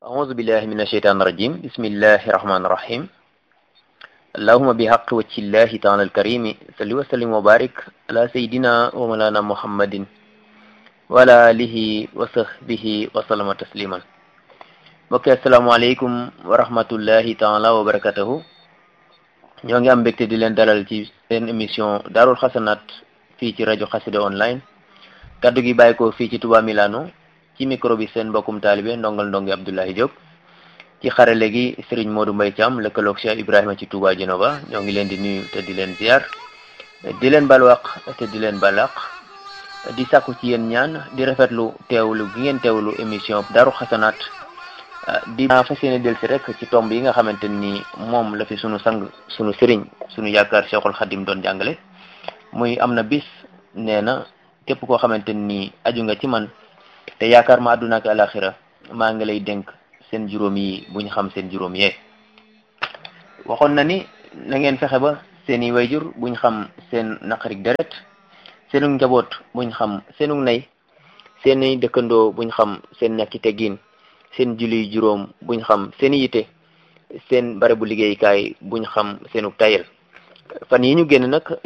أعوذ بالله من الشيطان الرجيم بسم الله الرحمن الرحيم اللهم بحق وجه الله تعالى الكريم صل وسلم وبارك على سيدنا ومولانا محمد وعلى آله وصحبه وسلم تسليما mbokk asalaamaaleykum wa rahmatullahi taala wa barakatuhu ñoo ngi am mbégte di leen dalal ci seen émission daarul xasanaat fii ci rajo xasida online kaddu gi bàyyi ko fii ci Touba Milano ci micro bi seen mbokkum taalibe ndongal ndongi Abdoulaye Diop ci xarale gi Serigne Modou Mbaye Thiam lëkkaloog Cheikh Ibrahima ci Touba Genova ñoo ngi leen di nuyu te di leen ziar di leen balwaq te di leen balaq di sàkku ci yéen ñaan di rafetlu teewlu gi ngeen teewlu émission daaru xasanaat di fas yéene del si rek ci tomb yi nga xamante ni moom la fi sunu sang sunu sëriñ sunu yaakaar Cheikhul Khadim doon jàngale muy am na bis nee na képp koo xamante ni aju nga ci man te yaakaar ma àdduna ak alaxira maa ngi lay dénk seen juróom yi buñ xam seen juróom yee waxoon na ni na ngeen fexe ba seeni wayjur buñ xam seen naqarik deret seenu njaboot buñ xam seenu nay seeni dëkkandoo buñ xam seen ñàkki teggiin seen julli juróom buñ xam seen yite seen barabu liggéeykaay buñ xam seenu tayel fan yi ñu génn nag